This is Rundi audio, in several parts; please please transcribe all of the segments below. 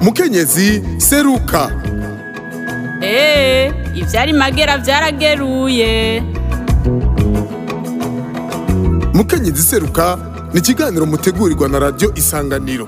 mukenyezi seruka eee ivyari magera vyarageruye mukenyezi seruka ni ikiganiro mutegurirwa na radiyo isanganiro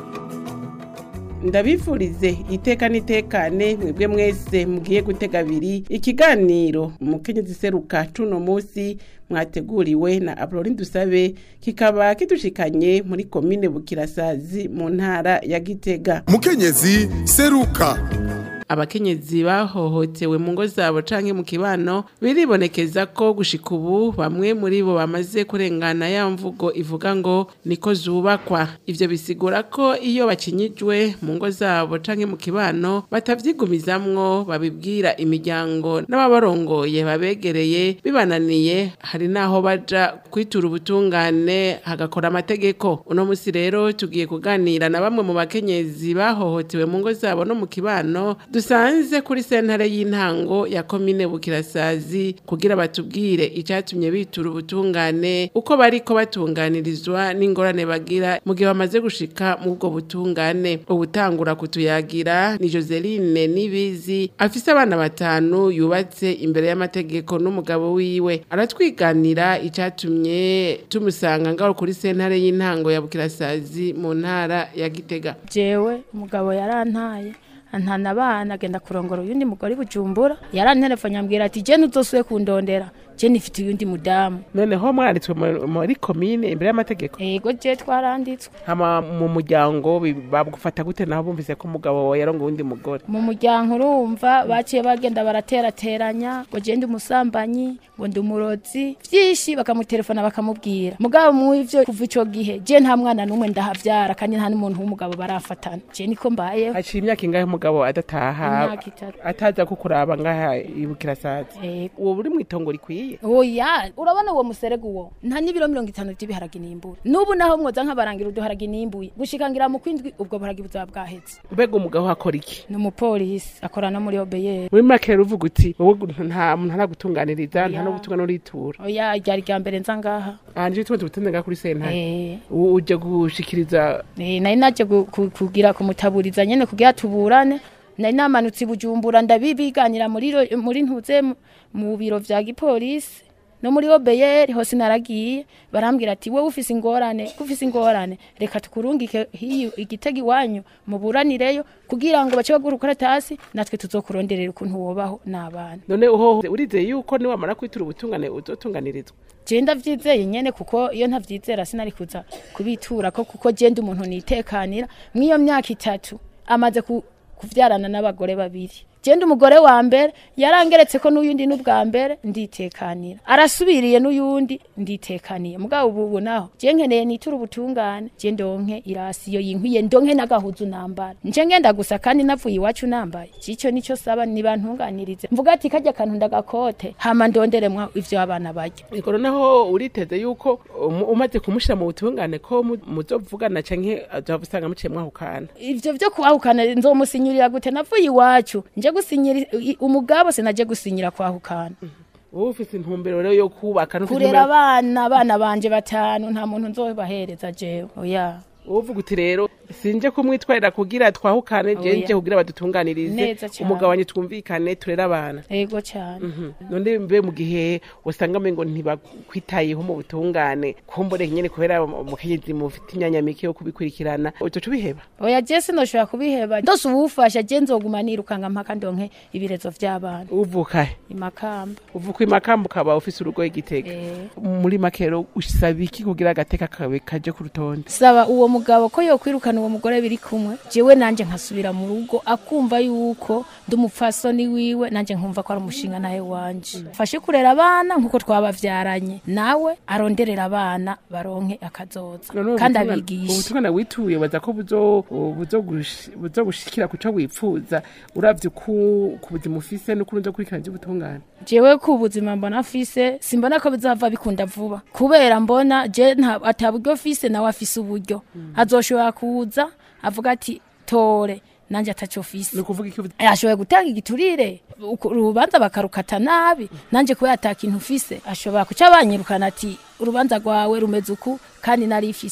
ndabifurize iteka n'itekane mwebwe mwese mugiye gutega abiri ikiganiro umukenyezi seruka cuno musi mwateguriwe na Abrolin Dusabe kikaba kidushikanye muri komine Bukirasazi mu ntara ya Gitega mukenyezi seruka abakenyezi bahohotewe mu ngo zabo canke mu kibano biribonekeza ko gushika ubu bamwe muri bo bamaze kurengana ya mvugo ivuga ngo niko zubakwa ivyo bisigura ko iyo bakinyijwe mu ngo zabo canke mu kibano batavyigumizamwo babibwira imiryango n'ababarongoye babegereye bibananiye hari naho baja kwitura ubutungane hagakora amategeko uno musi rero tugiye kuganira na bamwe mu bakenyezi bahohotewe mu ngo zabo no mu kibano dusanze kuri sentare y'intango ya komine bukirasazi kugira batubwire icyatumye bitura ubutungane uko bariko batunganirizwa n'ingorane bagira mu gihe bamaze gushika mu bwo butungane ubutangura kutuyagira ni Joseline Nibizi afise abana batanu yubatse imbere y'amategeko n'umugabo wiwe aratwiganira icyatumye tumusanga ngaho kuri sentare y'intango ya bukirasazi mu ntara ya Gitega jewe umugabo yarantaye antana abana agenda kurongora uyundi mugore i bujumbura yaranterefone ambwira ati je ntuzosuye kundondera je nifite uyundi mudamu noneho mwanditswe mu- muri komine imbere y'amategeko ego je twaranditswe hama mu muryango bi- bagufata gute naho bumvise ko umugabo wawe yarongo uwundi mugore mu muryango urumva baciye bagenda baraterateranya ngo je ndi umusambanyi ngo ndi umurozi vyinshi bakamutelefona bakamubwira mugabo mw'ivyo kuva ico gihe je nta mwana n'umwe ndahavyara kandi nta n'umuntu w'umugabo barafatana je niko mbayeho haciye imyaka ingahe umugabo adataha Imyaka itatu. ataza kukuraba ngaha ibukirasazi Ego. uwo buri mw'itongo rikwiye oya urabona uwo muserege uwo nta n'ibiro mirongo itanu vy'ibiharage nimbura n'ubu naho mwoza nk'abarangira uduharage nimbuye gushikangira mu kwindwi ubwo buharage buzaba bwaheze mbega umugabo akora iki ni umupolisi akora no muri obeyeri muri make rero uvuga uti wowe gu- nta muntu ntaragutunganiriza nta Oya. no gutungana uritura oya ryari rya mbere nza ngaha hanje tuba tubutunze ngaha kuri sentare Eh, U- uje gushikiriza eh, nari naje gu- ku- kugira kumutaburiza nyene kugira tuburane nari namanutse i bujumbura ndabibiganira muri ro- muri ntuze mu- mu biro vya gipolisi no muri obeyeri hose naragiye barambwira ati wowe ufise ingorane ufise ingorane reka tukurungike hiyo igitego iwanyu muburanireyo kugira ngo bace bagura ukaratasi natwe tuzokuronderera ukuntu wobaho n'abana none uho urizeye yuko niwamara kwitura ubutungane uzotunganirizwa je ndavyizeye nyene kuko iyo ntavyizera sinari kuza kubitura ko kuko je ndi umuntu nitekanira mw'iyo myaka itatu amaze ku, kuvyarana n'abagore babiri je ndi umugore wa mbere yarangeretse ko n'uyundi n'ubwa mbere nditekanira arasubiriye n'uyundi nditekaniye mugabo ubu ubu naho je nkeneye nitura ubutungane je ndonke irasiyo yinkwiye ndonke n'agahuzu nambara nje ngenda gusa kandi navuye iwacu nambaye cico nico saba nibantunganirize mvuga ati kajya kantu ndagakote hama ndonderemwa ivyo abana barya Ego naho uriteze yuko um- umaze kumushira mu butungane ko mu- muzovugana canke azava usanga muciye mwahukana ivyo vyo kwahukana nzomusinyirira gute navuye iwacu nje gusinyira i- umugabo sinaje gusinyira kwahukana wowe ufise intumbero rero yo kubaka no kurera abana abana banje batanu nta muntu nzobahereza jewe oya uvuga uti rero sinje kumwitwarira kugira twahukane je Oya. nje kugira badutunganirize Neza cane. umugabo wanje twumvikane turere abana ego cane none mbe mu gihe usanga mengo ntibakwitayeho mu butungane kumbure nyene kubera umukenyezi mufite imyanya mike yo kubikurikirana uzoca ubiheba oya je sinoshobora kubiheba ndose uwufasha je nzoguma nirukanga mpaka ndonke ibirezo vy'abana uvuka imakamba uvuka imakamba ukaba ufise urugo igitega Eh. muri make rero usaba iki kugira agateka kawe kaje ku rutonde saba uwo mugabo ko yokwirukana uwo mugore biri kumwe jewe nanje nkasubira mu rugo akumva yuko ndi umupfasoni wiwe nanje nkumva ko ari umushinga nawe wanje fashe kurera abana nkuko twabavyaranye nawe aronderera abana baronke akazoza None ubu kandi butungane- abigisha ubutungane wituye baza ko buzo- buzogush- buzogushikira kuco wifuza uravye ku ku buzima ufise n'ukuntu uzokurikirana ivy'ubutungane jewe ku buzima mbona afise simbona ko bizava bikunda vuba kubera mbona je nta- ata buryo afise nawe afise uburyo azoshobora kuza avuga ati tore nanje ataco afise ni ukuvuga iki ashoboye gutanga igiturire uku- urubanza bakarukata nabi nanje kubera ata kintu ufise ashobora kuca banyirukana ati urubanza rwawe rumeze uku kandi nari ifise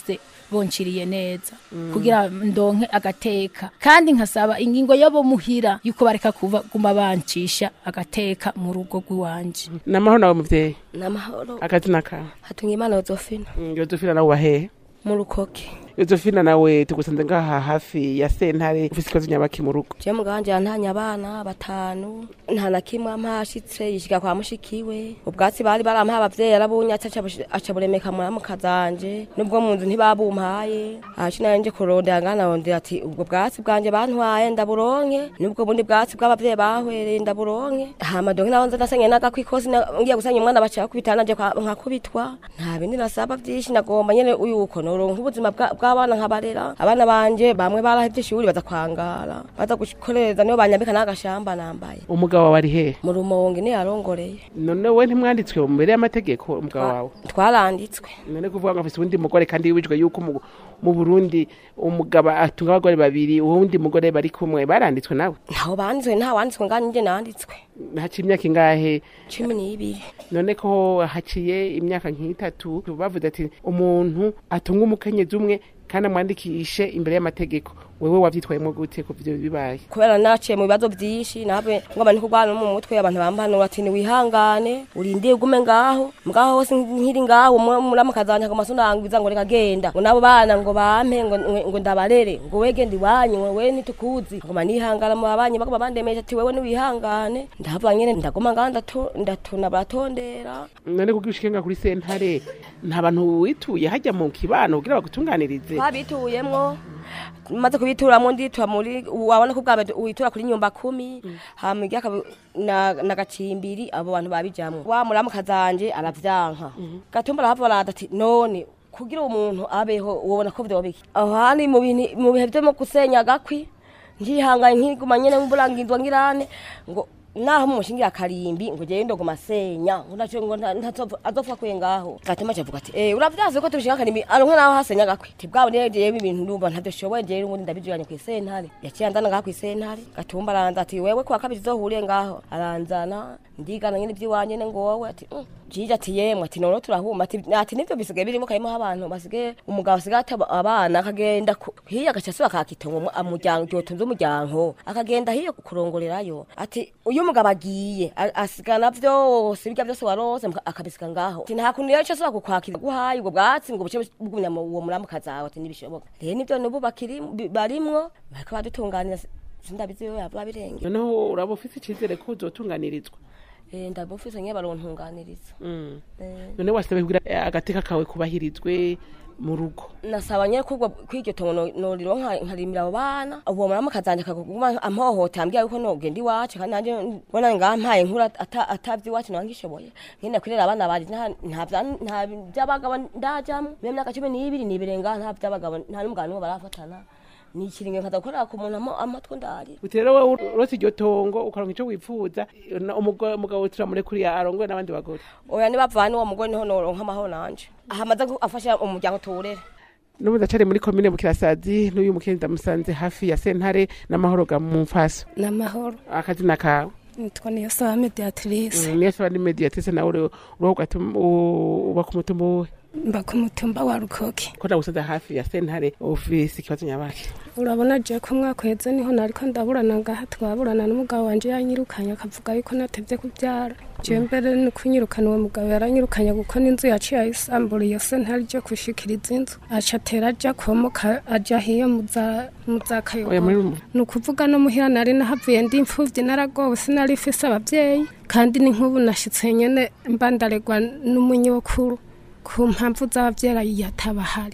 bonciriye neza kugira ndonke agateka kandi nkasaba ingingo yabo muhira yuko bareka kuva guma bancisha agateka mu rugo rw'iwanje namahoro nawe muvyeyi namahoro akazina kawe hatunga imana yozofina Mm, yozefina nawe wahehe mu rukoke yozefina nawe tugusanze ngaha hafi ya sentare ufise ikibazo nyabaki mu rugo je muganje yantanye abana batanu nta na kimwe ampashitse yishika kwa mushikiwe ubwatsi bari barampaye abavyeyi arabunyatse aca bushi- aca buremeka muramuka zanje nubwo mu nzu ntibabumpaye aci nayo nje kurondera nganarondera ati ubwo bwatsi bwanje bantwaye ndaburonke nubwo bundi bwatsi bw'abavyeyi bahwereye ndaburonke hama donke naho nza nasenye n'agakwikosi na- ngiye gusenya umwana baca bakubitana nje kwa- nkakubitwa nta bindi nasaba vyinshi nagomba nyene uyuko noronka ubuzima bwa- bw'abana nkabarera abana banje bamwe barahevye ishuri baza kwangara baza gukoreza niyo banyambika n'agashamba nambaye umugabo wawe ari hehe mu rumonge niyo yarongoreye none we ntimwanditswe mu mbere y'amategeko umugabo wawe twaranditswe none kuvuga ngo afise uwundi mugore kandi wibijwe yuko mu- mu burundi umugabo atunga abagore babiri uwundi mugore bari kumwe baranditswe nawe ntaho banditswe nta wanditswe ngani nje nanditswe haciye imyaka ingahe cumi n'ibiri none ko haciye imyaka nk'itatu bavuze ati umuntu atunga umukenyezi umwe kandi amwandikishe imbere y'amategeko wewe wavyitwayemo gute ku vyo bibaye kubera naciye mu bibazo vyinshi nabe ngo abantu kurwana no mu mutwe abantu bampanura ati ni wihangane urindire ugume ngaho ngaho hose nkiri ngaho muramukazanya ngo masunangwiza ngo reka genda ngo nabo bana ngo bampe ngo, ngo, ngo ndabarere ngo we genda iwanyu ngo we ntitukuzi ngo manihangana mu babanyi bagoma bandemeje ati wewe niwihangane ndahavuga nyene ndaguma ngaho ndatu- ndatuna baratondera none kuko ushikenga kuri sentare nta bantu wituye hajya mu kibano kugira bagutunganirize twabituyemwo maze kubituramwo nditura muri wabona ko bwa mbere witura kuri nyumba kumi hama irya kabi- na, na gacimbiri abo bantu babijamwo wa muramuka zanje aravyanka gatumba arahava barada ati none kugira umuntu abeho wobona ko vyoba biki aho hani mu bintu mu bihe vyo mu gusenya agakwi ngihangaye nkiguma nyene mburangindwa ngirane ngo naho mumushingira akarimbi ngo jewe ndoguma senya ngo naco ngo nta- ntazopfa- azopfa kwe ngaho gatema cavuga ati eh uravyaze ko tubishinga akarimbi aronka naho hasenya gakwi tibwabo rero jewe ibintu ndumva ntavyo shoboye jewe ubundi ndabijuranye kw'isentare yaciye anzana ngaho kw'isentare gatumba aranza ati wewe kuwa kabiri zohuriye ngaho aranzana ndigana nyene ivy'iwanje ne ngo wowe ati "Mm." jije ati yemwe ati none turahuma ati ati nivyo bisigaye birimo karimo abantu basigaye umugabo asigaye ata abana akagenda ku- hiya agaca asubira akakitongo mu- umuryango ryotunze umuryango akagenda hiyo kurongorerayo ati uyu mugabo agiye a- asigana vyose birya vyose warose muka- akabisiga ngaho ati nta kuntu rero ico asubira kukwakira guhaye ubwo bwatsi ngo buce bugumya mu uwo muramuka zawe ati ntibishoboka rero nivyo nubu bakiri bi- barimwo bariko badutunganira sindabizi yo yava birenge noneho uraba ufise icizere ko uzotunganirizwa eh ndabufise nye barontunganiriza Mm. eh none wasabe kugira eh, agateka kawe kubahirizwe mu rugo nasaba nyene kubwo kwiryo tongo no- norironka nkarimira abo bana uwo murama kazanje kakuguma amhohota ambwira yuko nogenda iwacu kandi nanje mbona ngampaye nkura ata- atavye iwacu nangishoboye ngenda kurera abana banje nta- nta vya- nta vy'abagabo ndajamwo mbe myaka cumi n'ibiri nibirenga nta vy'abagabo nta n'umugabo n'umwe barafatana ni ikiringe nkaza gukorera ku muntu amo- amatwi ndari uti rero wowe urose iryo tongo ukaronka ico wifuza na- umugo- umugabo turamurekuye arongoye n'abandi bagore oya nibavana uwo mugore niho noronka amahoro nanje ahamaze afasha umuryango tuwurere n'ubu ndacari muri komine bukirasazi n'uyu mukenyezi ndamusanze hafi ya sentare n'amahoro ga mu mfaso n'amahoro akazina kawe nitwa niyo saba mediatrice niyo saba ni mediatese nawe uri- uriho ugatuma- u- uba ku mutumba wowe mba ku mutumba wa rukoki ko ndagusanze hafi ya sentare ufise ikibazo nyabaki urabona je ko umwaka uheze niho nariko ndaburana ngaha twaburana n'umugabo wanje yanyirukanye akavuga yuko natevye kuvyara je mbere ni kunyirukana uwo mugabo yaranyirukanye kuko n'inzu yaciye ayisambura iyo sentare ryo gushikiriza inzu aca atera aja komoka aja hiyo muza muza oya kayogoro muri ni ukuvuga no muhira nari nahavuye ndi imfuvyi naragowe sinari ifise abavyeyi kandi ni nk'ubu nashitse nyene mba ndaregwa n'umunyokuru ku mpamvu z'abavyeyi yatabahari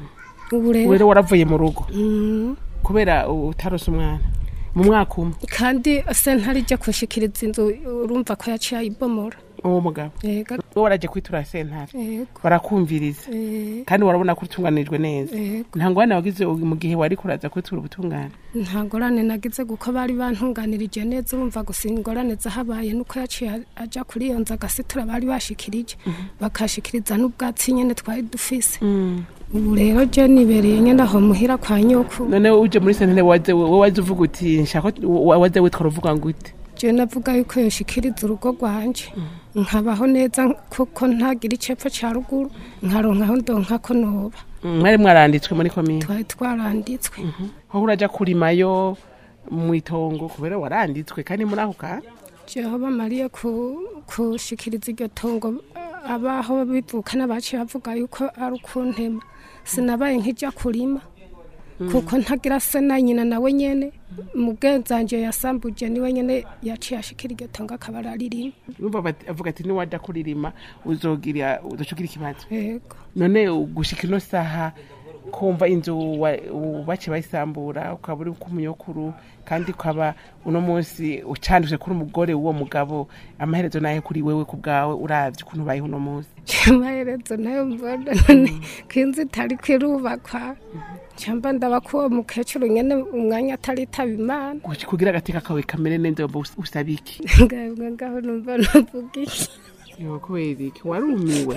ubu rero rero waravuye mu rugo Mm, kubera utarose umwana mu mwaka umwe kandi sentare ijya kushikiriza inzu urumva ko yaciye ayibomora uwo mugabo ega wowe waraje kwitura sentare ego barakumviriza eh, kandi warabona ko utunganijwe neza ego nta ngwane wagize mu gihe wari kuraza kwitura ubutungane nta ngorane nagize kuko bari bantunganirije neza urumva gusa ingorane zahabaye nuko yaciye a- aja kuri iyo nzu agasitura bari bashikirije bakashikiriza n'ubwatsi nyene twari dufise ubu rero je nibereye nyene aho muhira kwa nyoku none uje muri sentare waze wowe waze uvuga uti nshaka wa- waze witwara uvuga ngo ute je navuga yuko yoshikiriza urugo rwanje nkabaho neza kuko ntagira icepfo ca ruguru nkaronka aho ndonka ko noba mwari mwaranditswe muri komine twari twaranditswe aho uraja kurimayo mu itongo kubera waranditswe kandi muri ako ka jeho bamariye ku- kushikiriza iryo tongo abaho bivukana baciye bavuga yuko ari ukuntema sinabaye nk'ijya kurima kuko ntagira se na nyina nawe nyene mugenzanje yasambuje niwe nyene yaciye ashikira iryo tongo akaba araririma Urumva bati- avuga ati niwaja kuririma uzogira uzocugira ikibazo yego none gushika ino saha kumva inzu wa- bace bayisambura ukaba uri kumunyokuru kandi ukaba uno munsi ucanduje kuri umugore w'uwo mugabo amaherezo naye kuri wewe ku bwawe uravye ukuntu ubayeho uno munsi amaherezo nayo mbona none ko inzu itari kwirubakwa cyamba ndaba ko uwo mukecuru nyene umwanya ataritaba imana Kuki- kugira agateka kawe kamere neza wumva us- usaba iki ngaho ngaho numva navuga iki Yo, kubera iki warumiwe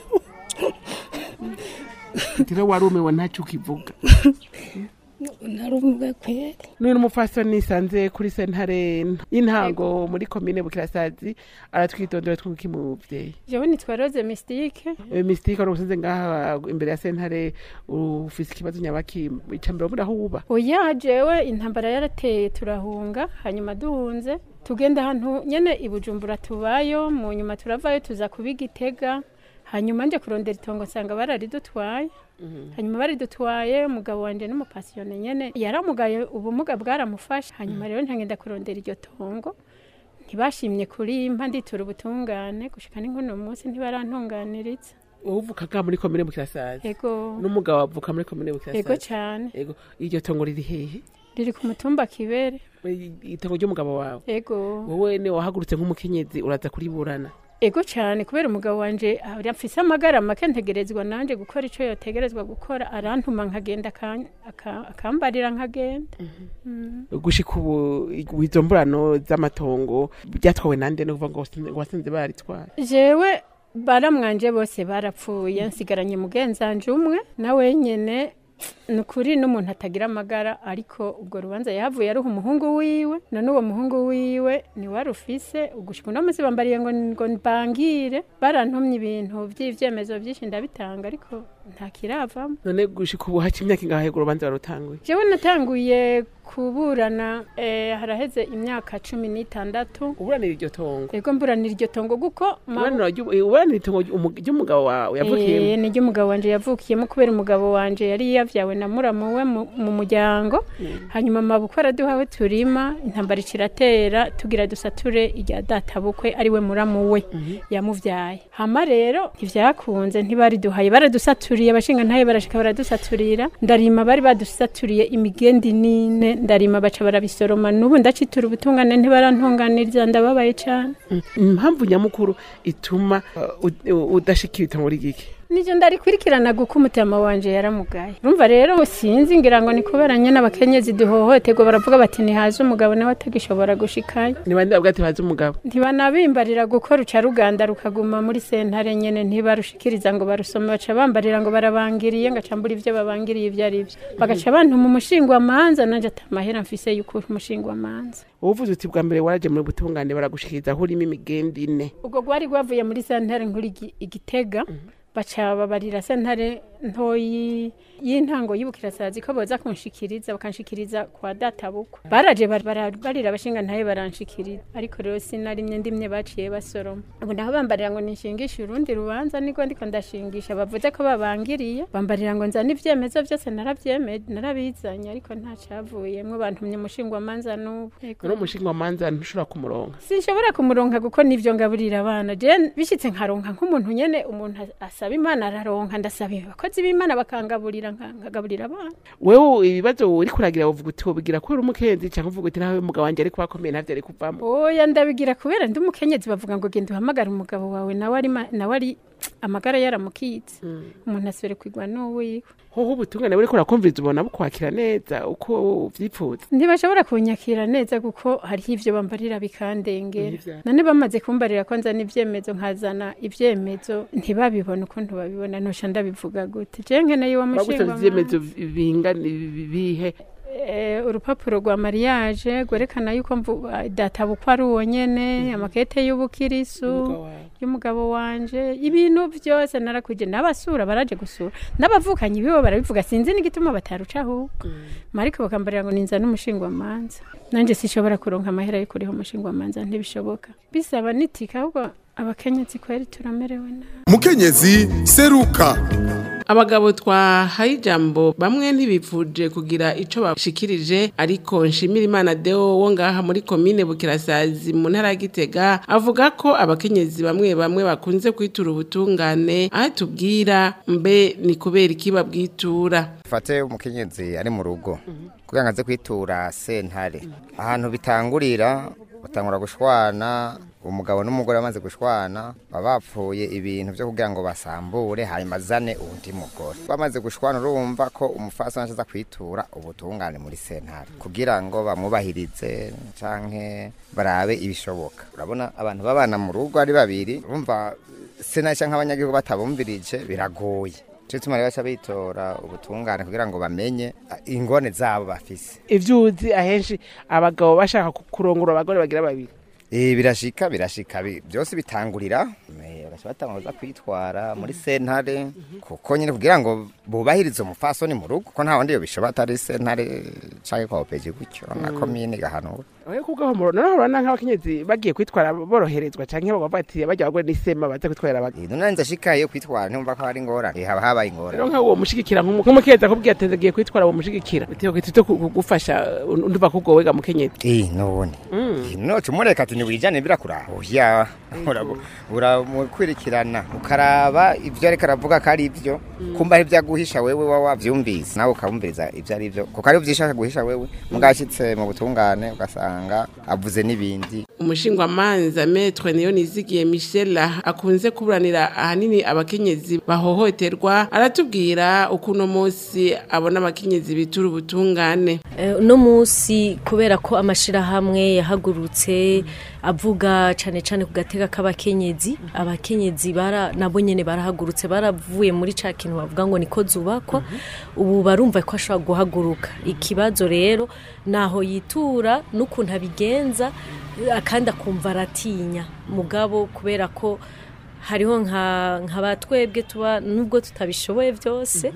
tiro warumiwe ntacyo ukivuga narumiwe kweri none umupfasoni nisanze kuri sentare y'intango muri komine bukirasazi aratwitondera twuki muvyeyi jewe nitwa rose mystique misitike wari usize ngaha imbere ya sentare ufise ikibazo nyabaki icambere wabura aho uba oya jewe intambara yarateye turahunga hanyuma duhunze tugenda ahantu nyene i bujumbura tubayo mu nyuma turavayo tuza kuba igitega hanyuma nje kurondera itongo nsanga bararidutwaye hanyuma baridutwaye umugabo wanje n'umupasiyone nyene yaramugaye ubumuga bwaramufashe hanyuma rero ntagenda kurondera iryo tongo ntibashimye kurimpa nditura ubutungane gushika n'inkuno munsi ntibarantunganiriza uvuka ngaha muri komine bukirasazi ego n'umugabo avuka muri komine ego bukirasazi cane ego iryo tongo riri hehe riri ku mutumba kibere itongo ry'umugabo wawe ego wowe ni wahagurutse nk'umukenyezi uraza kuriburana ego cyane kubera umugabo wanje ah, afise amagara make ntegerezwa nanje gukora ico yotegerezwa gukora arantuma nkagenda akan- aka- akambarira nkagenda gushika ubu izo mburano z'amatongo byatwawe nande no kuvuga ngo wasinze- ngo wasinze baritwaye jewe baramwanje bose barapfuye nsigaranye mugenzanje umwe nawe nyene ni ukuri n'umuntu atagira amagara ariko ubwo rubanza yahavuye aruha umuhungu wiwe none uwo muhungu wiwe ni wari ufise ugushika uno munsi bambariye ngo ngo mbangire barantumye ibintu vy'ivyemezo vyinshi ndabitanga ariko nta kiravamo none gushika ubu haca imyaka ingahe urwo rubanza warutanguye jewe natanguye kuburana eh, haraheze imyaka cumi n'itandatu uburanira iryo tongo ego mburanira iryo tongo guko ma- uburanira ry'u- uburanira itongo ry'umu- ry'umugabo wawe yavukiyemo Eh, ni ryo umugabo wanje yavukiyemo kubera umugabo wanje yari yavyawe na muramu we mu mu muryango hanyuma amabukwe araduhawe turima intambara ikiratera tugira dusature irya databukwe ari we muramu we yamuvyaye hama rero ntivyakunze ntibariduhaye baradusaturiye abashinga ntaye barashika baradusaturira ndarima bari badusaturiye imigendi nine ndarima baca barabisoroma n'ubu ndacitura ubutungane ntibarantunganiriza ndababaye cane impamvu nyamukuru ituma uh, ud- udashikira itongo rigiki Nijo ndarikurikirana guko umutima wanje yaramugaye. Urumva rero sinzi ngira ngo ni kubera nyene abakenyezi duhohoterwa baravuga bati ntihaze umugabo nawe atagishobora gushikayo. ni bande bavuga ati bazi umugabo Ntibanabimbarira gukora uca ruganda rukaguma muri sentare nyene ntibarushikiriza ngo barusome baca bambarira ngo barabangiriye ngaca mbura ivyo babangiriye ivyo ari vyo. Bagaca bantuma umushingwa manza nanje atamahera mfise yuko umushingwa manza. uvuze uti bwa mbere waraje muri butungane baragushikiriza aho urimo imigendi ine ubwo rwari rwavuye muri sentare nkuru igi- igitega baca babarira sentare ntoyi y'intango y'ubukirasazi ko boza kunshikiriza bakanshikiriza kwa databukwe baraje bar- bara- barira abashinga ntaye baranshikiriza ariko rero sinarimye ndimye baciye basoroma ubu naho bambarira ngo nishingishe urundi rubanza niko ndiko ndashingisha bavuze ko babangiriye bambarira ngo nzane ivyemezo vyose naravyemeje narabizanye ariko nta cavuyemwo bantumye umushingwamanza n'ubu Yego. none umushingamanza ntushobora kumuronka sinshobora kumuronka kuko nivyo ngaburira abana je bishitse nkaronka nk'umuntu nyene umuntu asaba imana araronka ndasaba abakozi b'imana bakangaburira nka- nkagaburira abana wewe ibibazo uri kuragira uvuga uti wobigira kubera umukenzi cyangwa uvuga uti nawe umugabo wanjye ariko akomeye ntavyo ari kuvamo oya ndabigira kubera ndi umukenyezi bavuga ngo genda uhamagara umugabo wawe nawe ari ma- nawe ari amagara yaramukitse umuntu asubire kwigwa n'uwiwe hoho ubutungane buriko urakumviriza ubona bukwakira neza uko uvyipfuza ntibashobora kunyakira neza kuko hariho ivyo bambarira bikandengera Ivya- none bamaze kumbarira ko nzana ivyemezo nkazana ivyemezo ntibabibona ukuntu babibona nosha ndabivuga gute je nkeneye uwo bagusaba mushingwa ivyemezo bingana bihe eh, urupapuro rwa mariage rwerekana yuko mvu- databukwa ari uwo nyene amakete y'ubukirisu Umugabo wawe. y'umugabo wanje ibintu byose narakwije n'abasura baraje gusura n'abavukanyi bibo barabivuga sinzi n'igituma bataruca ahubwo mariko bakambarira ngo ninza n'umushingwamanza nanjye sishobora kuronka amahera yo kuriho umushingwamanza ntibishoboka bisaba nitika ahubwo abakenyezi kweri turamerewe nabi mukenyezi seruka abagabo twahaye ijambo bamwe ntibifuje kugira ico bashikirije ariko nshimira imana deo wo ngaha muri komine bukirasazi mu ntara ya gitega avuga ko abakenyezi bamwe bamwe bakunze kwitura ubutungane aho tubwira mbe ni kubera iki babwitura fate umukenyezi ari mu rugo kugira ngo aze kwitura sentare ahantu bitangurira batangura gushwana umugabo n'umugore bamaze gushwana baba bapfuye ibintu byo kugira ngo basambure hanyuma azane undi mugore bamaze gushwana urumva ko umufasha aza kwitura ubutungane muri sentare kugira ngo bamwubahirize canke barabe ibishoboka urabona abantu babana mu rugo ari babiri urumva sentare canke abanyagihugu batabumvirije biragoye cyo tuma rero baca bitora ubutungane kugira ngo bamenye ah, ingone zabo bafise ivyo uzi ahenshi abagabo bashaka kurongora abagore bagira babiri Eh birashika birashika bi- byose bitangurira eh, bagaca batanguza kwitwara muri sentare kuko nyine kugira ngo bubahirize umufasoni mu rugo ko nta wundi yobishobora atari sentare canke kwa opeji gutyo na komine gahanura oye kubwo homoro noneho urabona nk'abakenyezi bagiye kwitwara boroherezwa canke bavuga ati bajya abagore n'isema baza kwitwarira abagabo Eh, none nza shikaye kwitwara ntumva ko hari ingorane Eh, haba habaye ingorane rero nk'uwo mushigikira nk'umu- nk'umukenyezi akubwiye ati agiye kwitwara uwo mushigikira bitewe kwitito kugufasha ndumva ko ubwo wega mukenyezi Eh none Eh, noca umureka ati niwijane birakuraho oya Urabu- uramukurikirana ukaraba ibyo ariko aravuga ko ari byo kumva ari ibyo aguhisha wewe waba wavyumvise nawe ukabumviriza ibyo ari byo kuko ari byishaka guhisha wewe mugashitse mu butungane ugasanga avuze n'ibindi umushingwamanza metre niyo nizigiye michela akunze kuburanira ahanini abakenyezi bahohoterwa aratubwira uko uno munsi abona abakenyezi bitura ubutungane Eh, uno munsi kubera ko amashirahamwe yahagurutse avuga cane cane ku gateka k'abakenyezi abakenyezi bara nabo nyene barahagurutse baravuye muri ca kintu bavuga ngo niko zubakwa ubu barumva ko ashobora guhaguruka ikibazo rero naho yitura n'ukuntu abigenza eh, kandi akumva aratinya mugabo kubera ko hariho nka nka batwebwe tuba nubwo tutabishoboye byose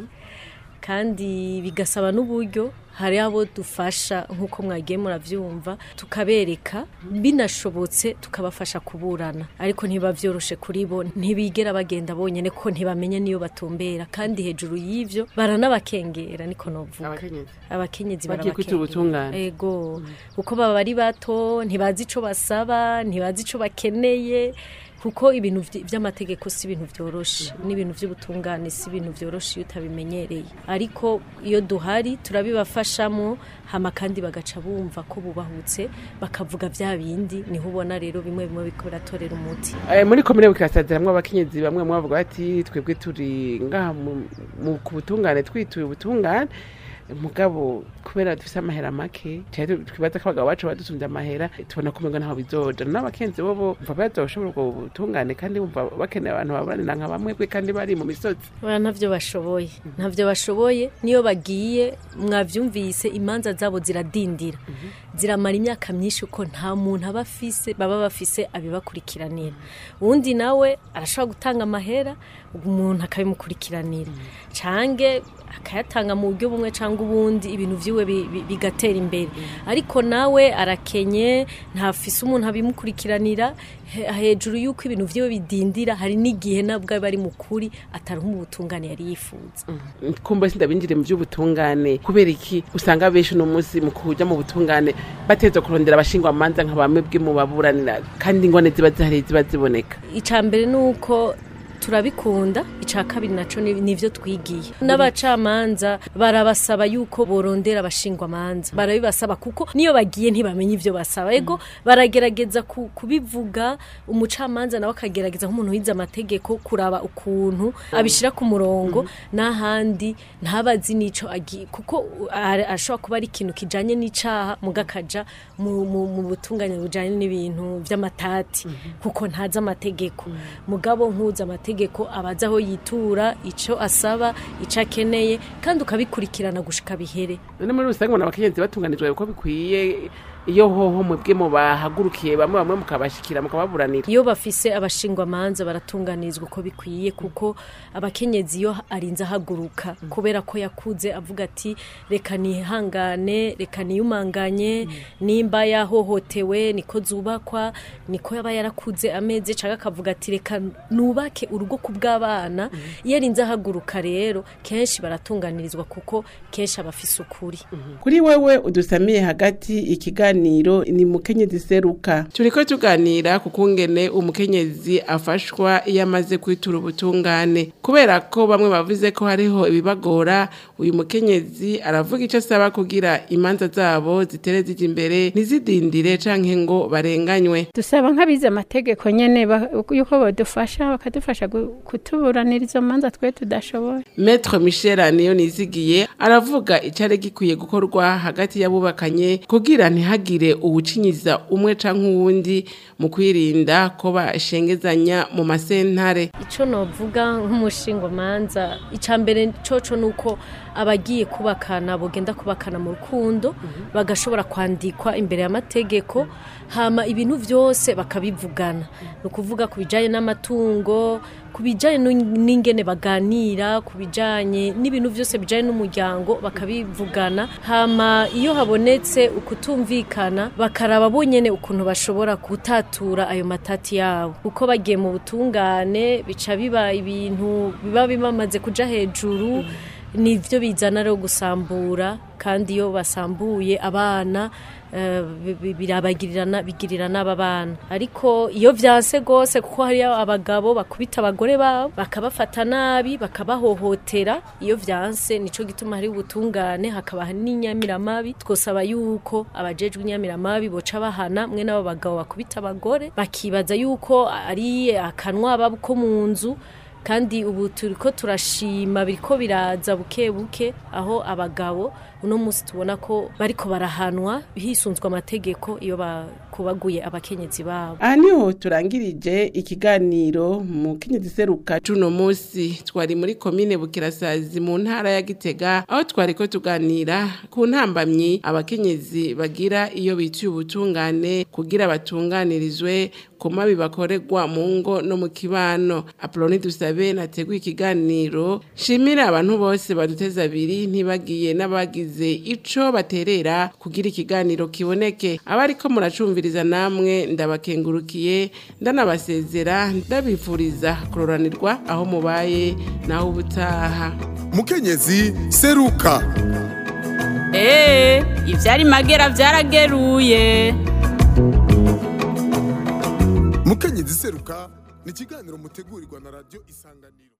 kandi bigasaba n'uburyo hari abo dufasha nk'uko mwagiye murabyumva tukabereka binashobotse tukabafasha kuburana ariko ntiba byoroshe kuri bo ntibigera bagenda bonyine ko ntibamenye niyo batumbera kandi hejuru y'ivyo baranabakengera niko novuga abakenyezi abakenyezi Bagiye kwita ubutungane. ego kuko baba ari bato ntibazi ico basaba ntibazi ico bakeneye kuko ibintu vy- vy'amategeko si ibintu vyoroshe n'ibintu vy'ubutungane si ibintu vyoroshe iyo utabimenyereye ariko iyo duhari turabibafashamo hama kandi bagaca bumva ko bubahutse bakavuga vya bindi niho ubona rero bimwe bimwe biko biratorera umuti Eh, muri komine bukirasaziramwo abakenyezi bamwe bamwe bavuga bati twebwe turi ngaha mu- mu- ku butungane twituye ubutungane mugabo kubera dufise amahera make cyane twibaza ko abagabo bacu badusumbye amahera tubona ko umengo ntaho bizoja n'abakenzi bobo mva bazoshobora ubwo butungane kandi bumva bakeneye abantu baburanira nka bamwebwe kandi bari mu misozi Oya ntavyo bashoboye ntavyo bashoboye niyo bagiye mwavyumvise imanza zabo ziradindira ziramara imyaka myinshi uko nta muntu aba afise baba bafise abibakurikiranira uwundi nawe arashobora gutanga amahera umuntu akabimukurikiranira cange akayatanga mu buryo bumwe cyangwa ubundi ibintu vyiwe bi- bi- bigatera imbere ariko nawe arakenye ntafise umuntu abimukurikiranira he- hejuru y'uko ibintu vyiwe bidindira hari n'igihe nabwo aba ari mukuri ataronka ubutungane yari yifuza kumbe sindabinjire mu by'ubutungane kubera iki usanga benshi uno munsi mu kuja mu butungane bateza kurondera abashingwamanza nka bamwebwe mu baburanira kandi ingone ziba zihari ziba ziboneka icya mbere ni uko turabikunda icya kabiri nacyo ni- nivyo twigiye n'abacamanza barabasaba yuko borondera abashingwamanza barabibasaba kuko niyo bagiye ntibamenye ivyo basaba ego baragerageza ku- kubivuga umucamanza nawe akagerageza nk'umuntu wize amategeko kuraba ukuntu abishira ku murongo n'ahandi ntabazi n'ico agiye kuko ara- ashobora kuba ari ikintu kijanye n'icaha mugakaja mu, mu, mu butungane bujanye n'ibintu vy'amatati kuko ntazi amategeko mugabo nkuzi amategeko amategeko abaza aho yitura ico asaba ico akeneye kandi ukabikurikirana gushika bihere none muri rusange ubona abakenyezi batunganijwe uko bikwiye iyo hoho mwebwe mubahagurukiye bamwe bamwe mukabashikira mukababuranira iyo bafise abashingwamanza baratunganizwa uko bikwiye kuko abakenyezi iyo arinze ahaguruka kubera ko yakuze avuga ati reka nihangane reka niyumanganye nimba yahohotewe niko zubakwa niko yaba yarakuze ameze cyangwa akavuga ati reka nubake urugo ku bw'abana iyo arinze ahaguruka rero kenshi baratunganirizwa kuko kenshi aba afise ukuri kuri wewe udusamiye hagati ikiganiro ni mukenyezi seruka turiko tuganira ku kungene umukenyezi afashwa iyo amaze kwitura ubutungane kubera ko bamwe bavuze ko hariho ibibagora uyu mukenyezi aravuga icyo asaba kugira imanza zabo zitere zija imbere ntizidindire canke ngo barenganywe dusaba nk'abize amategeko nyene ba- yuko badufasha bakadufasha gu- kutuburanira izo manza twe tudashoboye Maître Michel niyo nizigiye aravuga icari gikwiye gukorwa hagati y'abubakanye kugira ntihagire uwucinyiza umwe canke uwundi mu kwirinda ko bashengezanya mu masentare ico novuga nk'umushingomanza ica mbere coco nuko abagiye kubakana bogenda kubakana mu rukundo bagashobora kwandikwa imbere y'amategeko hama ibintu vyose bakabivugana ni ukuvuga ku bijanye n'amatungo ku bijanye n'u- n'ingene baganira ku bijanye n'ibintu vyose bijanye n'umuryango bakabivugana hama iyo habonetse ukutumvikana bakaraba bonyene ukuntu bashobora gutatura ayo matati yabo uko bagiye mu butungane bica biba ibintu biba bibamaze kuja hejuru nivyo bizana rero gusambura kandi iyo basambuye abana eh, bi- bi- birabagirirana bigirira n'aba bana ariko iyo vyanse gose kuko hariyo abagabo bakubita abagore babo bakabafata nabi bakabahohotera iyo vyanse nico gituma hari ubutungane hakaba n'inyamiramabi twosaba yuko abajejwe inyamiramabi boca bahana mwe n'abo bagabo bakubita abagore bakibaza yuko ari akanwa babo ko mu nzu kandi ubu turiko turashima biriko biraza buke buke aho abagabo uno munsi tubona ko bariko barahanwa hisunzwe amategeko iyo bakubaguye abakenyezi babo aha niho turangirije ikiganiro mu kenyezi seruka cuno musi twari muri komine bukirasazi mu ntara ya gitega aho twari ko tuganira ku ntambamyi abakenyezi bagira iyo bituye ubutungane kugira batunganirizwe ku mabi bakorerwa mu ngo no mu kibano apoloni dusabe nateguye ikiganiro shimira abantu bose baduteza abiri ntibagiye n'abagize ico baterera kugira ikiganiro kiboneke abariko muracumviriza namwe ndabakengurukiye ndanabasezera ndabifuriza kuroranirwa aho mubaye naho ubutaha mukenyezi seruka Ee, ivyari magera vyarageruye. mukenyezi seruka ni ikiganiro mutegurirwa na radiyo isanganiro